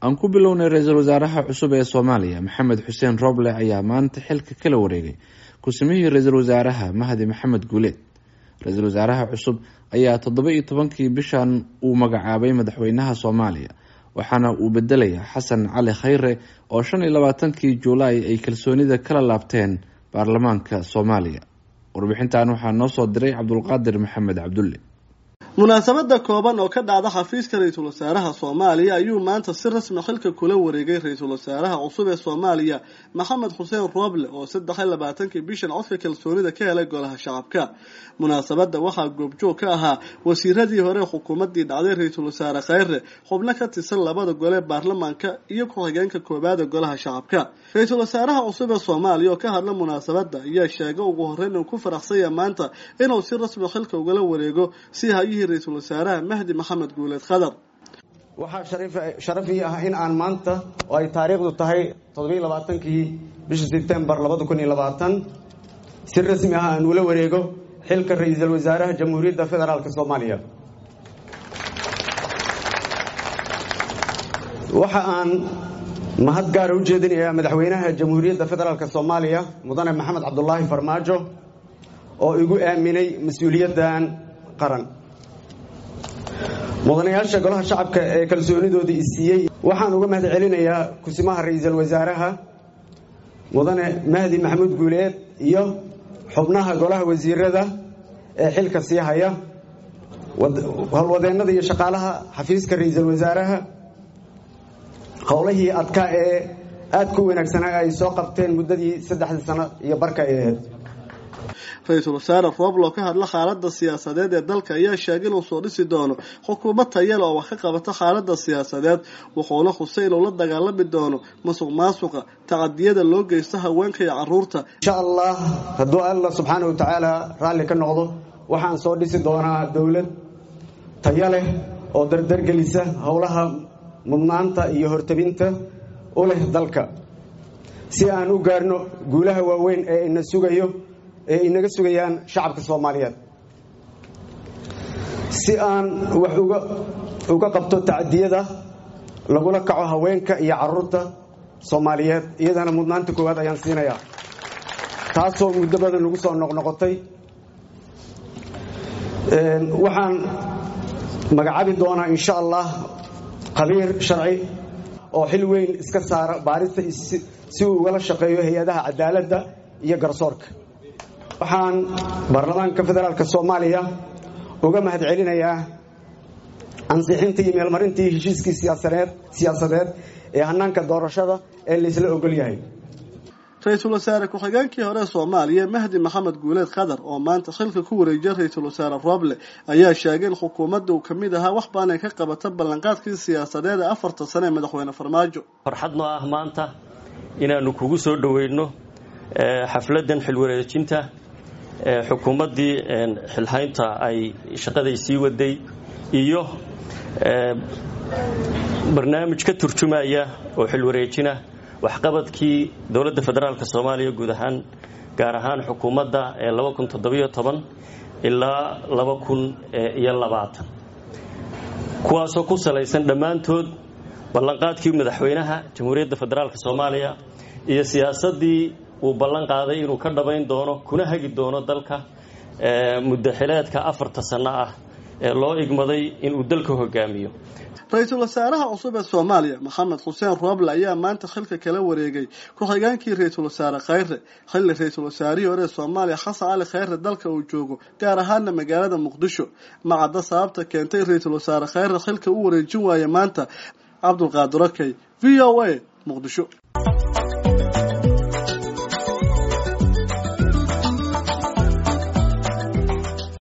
aan ku bilownay ra-iisul wasaaraha cusub ee soomaaliya maxamed xuseen roble ayaa maanta xilka kala wareegay ku-samihii ra-iisul wasaaraha mahdi maxamed guuleed ra-iisul wasaaraha cusub ayaa toddoba iyo tobankii bishan uu magacaabay madaxweynaha soomaaliya waxaana uu bedelaya xasan cali khayre oo shan iyo labaatankii juulaay ay kalsoonida kala laabteen baarlamaanka soomaaliya warbixintan waxaa noo soo diray cabdulqaadir maxamed cabdulle munaasabada kooban oo ka dhacda xafiiska ra-iisul wasaaraha soomaaliya ayuu maanta si rasmi xilka kula wareegay ra-iisul wasaaraha cusub ee soomaaliya maxamed xuseen roble oo saddex iyo labaatankii bishan codka kalsoonida ka helay golaha shacabka munaasabada waxaa goobjoog ka ahaa wasiiradii hore xukuumadii dhacday ra-iisul wasaare khayre xubno ka tirsan labada gole baarlamaanka iyo ku-xigeenka koobaad ee golaha shacabka ra-iisul wasaaraha cusub ee soomaaliya oo ka hadla munaasabada ayaa sheegay ugu horeyn uu ku faraxsanya maanta inuu si rasmi xilka ugala wareego si hayihii ra-iisul wasaaraha mahdi maxamed guuleed khadar waxaa sharaf ii ah in aan maanta oo ay taariikhdu tahay toddobiiy labaatankii bisha sebtembar labada kun iyo labaatan si rasmi ah aan ula wareego xilka ra-iisul wasaaraha jamhuuriyadda federaalk soomaaliya waxa aan mahad gaara u jeedinayaa madaxweynaha jamhuuriyadda federaalk soomaaliya mudane maxamed cabdulaahi farmaajo oo igu aaminay mas-uuliyaddan qaran mudanayaasha golaha shacabka ee kalsoonidoodii isiiyey waxaan uga mahad celinayaa kusimaha ra-iisul wasaaraha mudane mahdi maxamuud guuleed iyo xubnaha golaha wasiirada ee xilka sii haya howlwadeennada iyo shaqaalaha xafiiska ra-iisul wasaaraha howlahii adkaa ee aadka u wanaagsanaa ay soo qabteen muddadii saddexdii sano iyo barka ay ahayd ra-iisul wasaare roblo ka hadla xaalada siyaasadeed ee dalka ayaa sheegay inuu soo dhisi doono xukuumad tayale oo wax ka qabata xaalada siyaasadeed wuxuuna xusay inuu la dagaalami doono masuq maasuqa tacadiyada loo geysto haweenka iyo caruurta insha allah hadduu alla subxaana wa tacaala raalli ka noqdo waxaan soo dhisi doonaa dowlad tayo leh oo dardargelisa howlaha mudnaanta iyo hortabinta u leh dalka si aan u gaarno guulaha waaweyn ee ina sugayo ee inaga sugayaan shacabka soomaaliyeed si aan wax uga qabto tacadiyada lagula kaco haweenka iyo caruurta soomaaliyeed iyadana mudnaanta koowaad ayaan siinayaa taasoo muddo badan lagu soo noqnoqotay waxaan magacaabi doonaa insha allah khabiir sharci oo xil weyn iska saara baarista si uu ugala shaqeeyo hay-adaha cadaaladda iyo garsoorka waxaan baarlamaanka federaalk soomaaliya uga mahad celinayaa ansixintii iyo meelmarintii heshiiskii siyaasadeed ee hanaanka doorashada ee laysla ogol yahay ra-iisul wasaare ku-xigeenkii hore soomaaliya mahdi maxamed guuleed khadar oo maanta xilka ku wareejiya ra-iisul wasaare roble ayaa sheegay in xukuumadda uu kamid ahaa wax baan ay ka qabata ballanqaadkii siyaasadeed ee afarta sane ee madaxweyne farmaajo farxadnoo ah maanta inaanu kugu soo dhoweyno xafladan xilwareejinta xukuumaddii xilhaynta ay shaqaday sii waday iyo barnaamij ka turjumaya oo xilwareejina waxqabadkii dowladda federaalk soomaaliya guud ahaan gaar ahaan xukuumadda ee ilaa kuwaasoo ku salaysan dhammaantood ballanqaadkii madaxweynaha jamhuuriyadda federaalk soomaaliya iyo siyaasaddii uu ballan qaaday inuu ka dhabayn doono kuna hagi doono dalka muddaxileedka afarta sanno ah ee loo igmaday inuu dalka hogaamiyo ra-iisul wasaaraha cusub ee soomaaliya maxamed xuseen roble ayaa maanta xilka kala wareegay ku-xigeenkii ra-iisul wasaare khayre xilli ra-iisul wasaarihii hore ee soomaaliya xasan cali khayre dalka uu joogo gaar ahaana magaalada muqdisho macadda sababta keentay ra-iisul wasaare khayre xilka u wareejin waaya maanta cabdulqaadir okey v o a muqdisho